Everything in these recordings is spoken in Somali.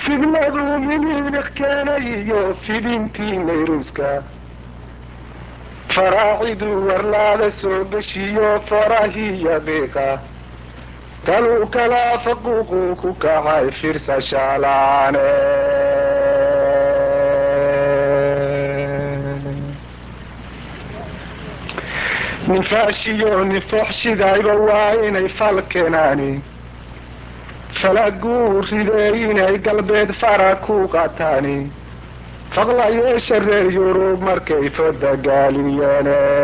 fidnaduu miniiliq keenay iyo fidintii nayruuska faraaciduu warlaada soo geshiyo farahiya qiiqa taluu kalaa faquuquu ku kacay firsashaalaane nifaashiyo nifoxshidayba waa inay fal keenaani falaguu ridee inay galbeed fara ku qataani faqlayeesha reer yurub markay fodagaaliyeen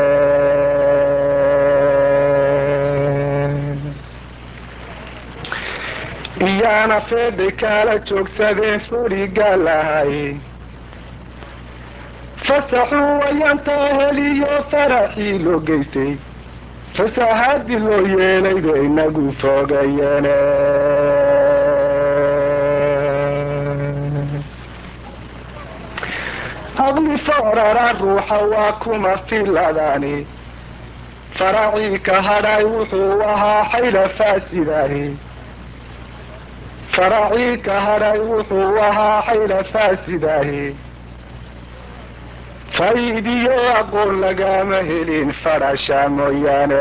iyaana feeday kaala joogsadeen furigaa lahay fasaxuu wayantaa heliyo faraxii loo geystay fasahaadii loo yeelay bay inagu fogayeen aqli foorara ruuxa waa kuma filadaani faracii ka hadhay wuxuu ahaa xayla faasidaani faracii ka hadhay wuxuu ahaa xayla faasidaahi faydiyo aqoon lagama helin fadhasha mooyaane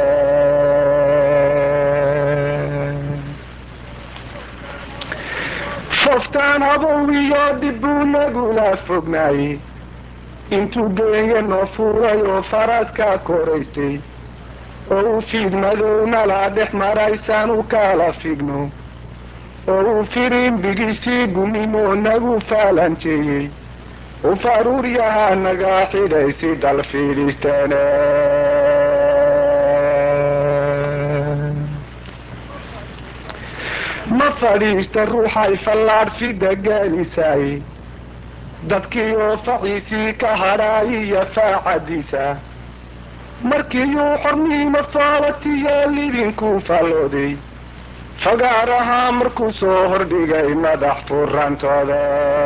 foftaan abow iyo dib buu nagula fognaayey intuu geenya noo fuuray oo faraska koraystay oo uu fiid madow nala dhex maraysaan u kala figno oo uu firimbigiisii gumimoo nagu faalanjeeyey u faruuryahaa naga xidhay si dal fiidhisteene ma fadhiista ruuxay fallaadh fida gaalisaay dadkii oo faciisii ka hadhaay iyo faacadiisa markiiyuu xorniimo faalatiyaa lidinkuu faallooday fagaar ahaa markuu soo hordhigay madax furantooda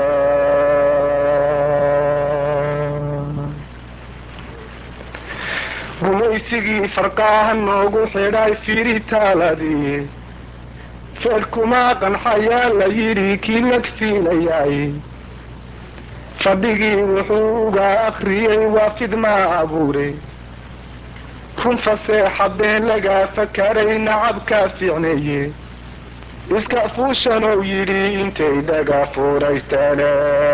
gumaysigii farqaaha noogu xidhay firitaaladii feedhkumaa qanxayaa la yidhi kii lag fiilayaay fadhigii wuxuu uga akriyey waa fidmaa abuure run faseexa been lagaa fakaray nacabkaa fiicneeye iska fuushanou yidhi intay dhaga fuuraysteene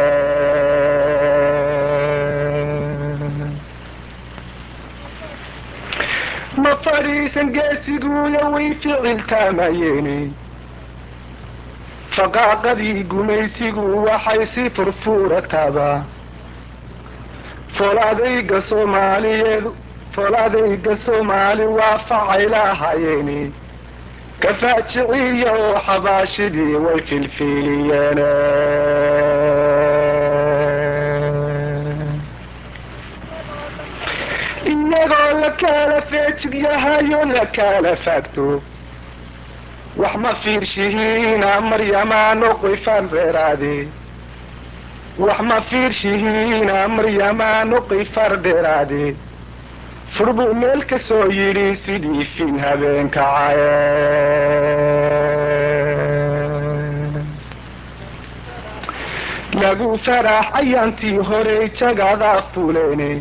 ma fadhiisan geesiguuya way ficiltaamayeeni faqaaqadii gumaysigu waxay si furfuurataaba foolaadayga soomaaliyeed foolaadayga soomaali waa facay lahayeeni kafaajiciya oo xabaashidii way filfiiliyeen iyagoo la kala feejig yahayo la kala faagto wax ma fiirshihiina maryamaa noqifan dheeraade wax ma fiirshihiina maryamaa noqifar dheeraade furbuu meel ka soo yidhi sidii fin habeenka caye lagu farax ayaantii horey jagadaa fuleene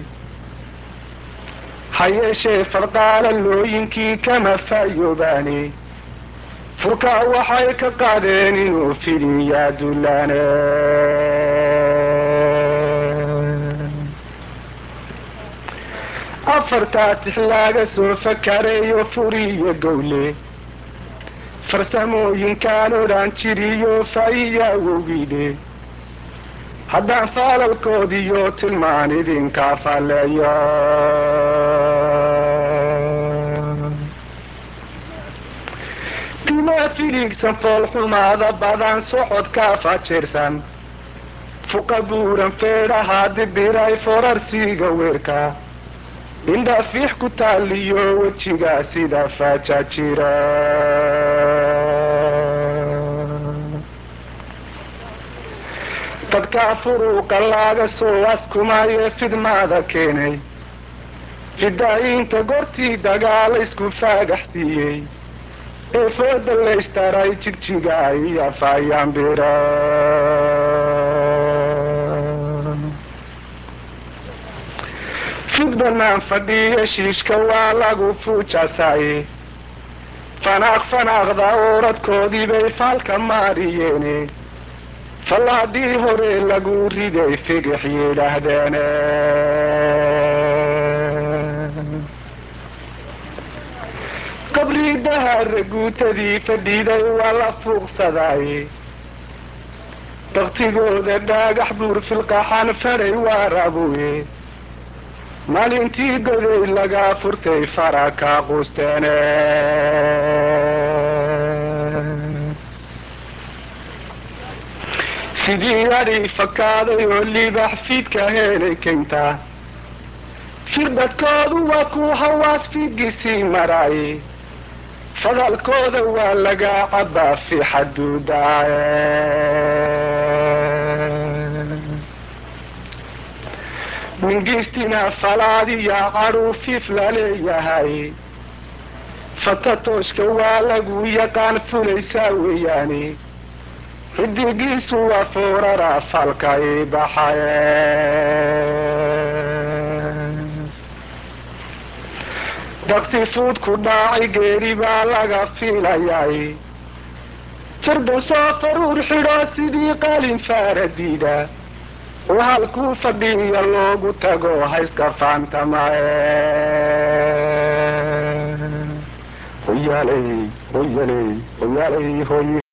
ha yeeshee farqaala looyinkii kama faayoobaane furkaa waxay ka qaadeen inuu fidiyaa dullaane afartaa tix laaga soo fakareeyo furiyo gowle farsamooyinkaan odhan jiriyo faa'iya wowgiidhe haddaan faalalkoodiyo tilmaan idinkaa falleeyo dimaa filigsan foolxumaada badan socodkaa fajeersan fuqa buuran feedhahaa dibiray forarsiiga weerka indha fiix ku taaliyo wejiga sida faaja jira dadkaa furuuqa laaga soo askumaye fidmaada keenay fidaayiinta gortii dagaala isku faagax siiyey ee fooda laystaray jigjiga iyo faayambira fid banaan fadhiya shiishka waa lagu fuujasaye fanaaq fanaaqda ooradkoodii bay faalka maariyeene fallaadii hore lagu riday figix yidhaahdeene qabriidahara guutadii fadhiiday waa la fuuqsadaye baktigooda dhaagax buur filqaxan faray waa rabuye maalintii goday lagaa furtay fara kaa quusteene sidii adhi fakaaday oo libax fiidka helay keynta firdhadkoodu waa ku hawaas fiidgisii maraaye fadalkooda waa lagaa cabbaa fi xaduudaaye mingiistina falaadiya cadhuufiif laleeyahay fatatooshka waa lagu yaqaan fulaysaa weeyaane xidigiisu waa foorara falka i baxaye daksi fuud ku dhaacay geeri baa laga fiilayay jarda soo faruur xidho sidii qalin faaradiida oo halkuu fadhiya loogu tago hayska faantamaye hoyaaley hoyaley hoyaaley hoy